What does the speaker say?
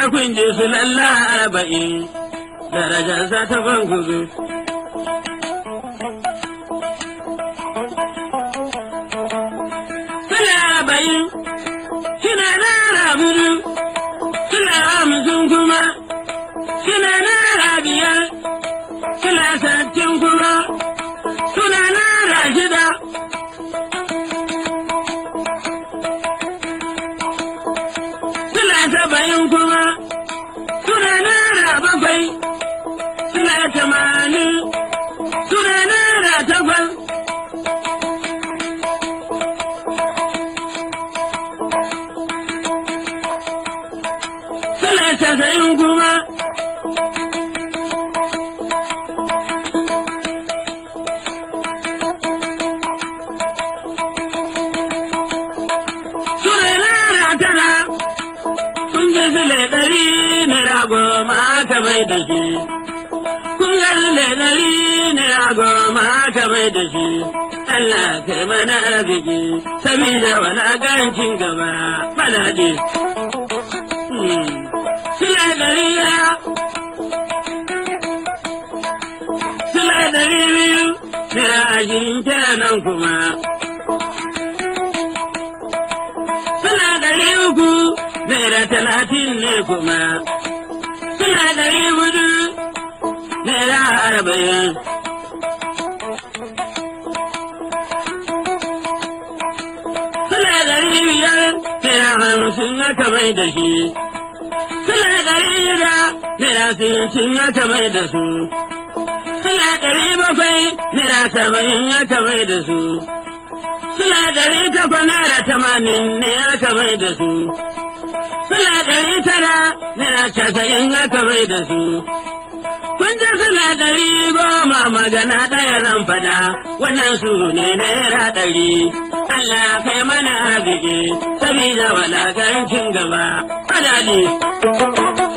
kun ji su lalla arba'in darajarsa ta bangudu. Sula arba'in suna nara budu, sula hamsin kuma suna nara biyar, sula sattin kuma suna nara shida. Sula saba'in kuma suna nara bakwai, sula tamanin suna nara takwas. Sula casa'in kuma suna nara tara. Kun ji sule ɗari naira goma aka mai da shi. Kun ga sule ɗari naira goma aka mai da shi. Allah kai mana arziki, sabida walagancin gaba balaɗe. Sule ɗari ya, sule ɗari biyu, naira ashirin kenan kuma. Suna ɗari uku, naira talatin ne kuma. Suna ɗari hudu, naira arba'in. Suna ɗari biyar, naira hamsin aka mai da shi. Suna ɗari shida, naira sittin aka mai da su. Suna ɗari bakwai, naira saba'in aka mai da su. Suna ɗari takwas naira tamanin ne aka mai da su. Suna ɗari tara naira casa'in aka mai da su. Kun ji suna ɗari goma magana ɗaya zan faɗa wannan su ne naira ɗari. Allah kai mana arziki sabida walakancin gaba. Fadali.